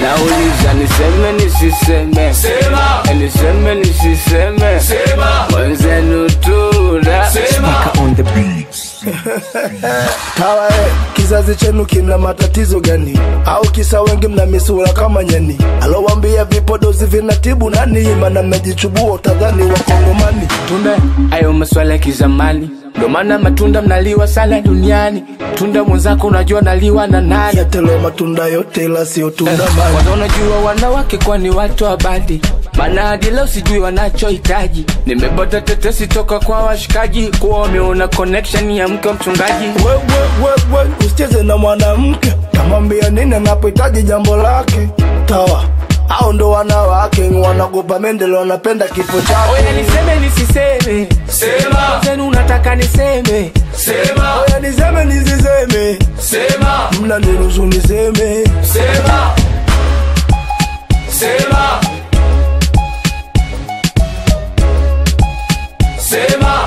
nauliza niseme nisiseme Sema. Eh, niseme nisiseme Sema. mwenzenu tuna Sema. on the beats. Tawa eh, kizazi chenu kina matatizo gani? Au kisa wengi mna misura kama nyani? Alowambia vipodozi vinatibu nani? Mana mmejichubua utadhani wakongomani. tunda ayo maswala ya kizamani ndo maana matunda mnaliwa sana duniani tunda mwenzako unajua naliwa na nani Yatelo matunda yote ila sio tunda mani. Kwanza unajua wanawake kwani watu wa badi maana hadi leo sijui wanachohitaji nimepata tetesi toka kwa washikaji kuwa wameona connection ya mke wa mchungaji We, we, we, we, usicheze na mwanamke tamwambia nini anapohitaji jambo lake. Tawa au ndo wanawake wanagopa mendele, wanapenda kifo chake. oya niseme nisiseme Sema. zenu unataka niseme Sema. Oya niseme nisiseme, Sema. mna niruhusu niseme. Sema. Sema. Sema.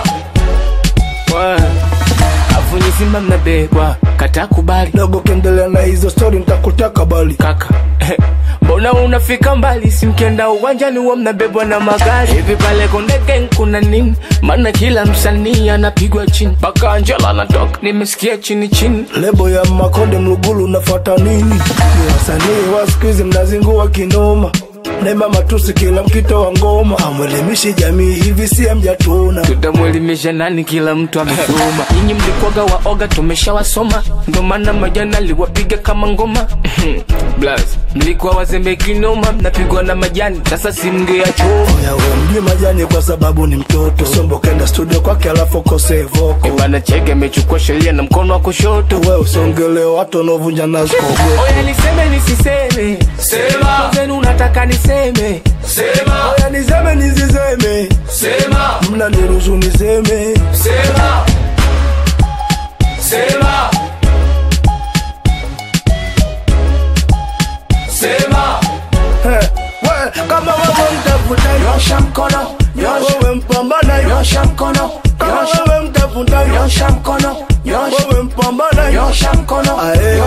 afu nyizima mnabebwa kata kubali Dogo kiendelea na hizo stori nitakutaka bali. kaka mbona unafika mbali simkienda uwanjani huwa mnabebwa na magari hivi pale Konde Gang kuna nini maana kila msanii anapigwa chini mpaka Angela anatoka nimesikia chini chini Lebo ya Makonde Mlugulu nafata nini? Ni wasanii wa siku hizi mnazingua kinoma. Naimba matusi kila mkito wa ngoma, amwelimishi jamii hivi si mjatuna. tutamwelimisha nani kila mtu amesoma nyinyi mlikwaga waoga tumeshawasoma ndo maana majana aliwapiga kama ngoma Blaz, mlikuwa wazembe kinoma mnapigwa na majani sasa si mngeyachoma Oya we mjui majani kwa sababu ni mtoto. Sombo kenda studio kwake alafu kose voko. bana cheke amechukua sheria na mkono wa kushoto We usongele watu wanaovunja nazi kogo. oya niseme nisiseme Sema. zenu unataka niseme Sema. Oya niseme nisiseme, Sema. mna niruhusu niseme. Sema. Sema. Sema. He, we kama wewe mtafuta Nyosha mkono. Nyosha. wewe mpambana Nyosha mkono. kama Nyosha. wewe mtafuta Nyosha mkono. Nyosha. wewe mpambana Nyosha mkono. Ae.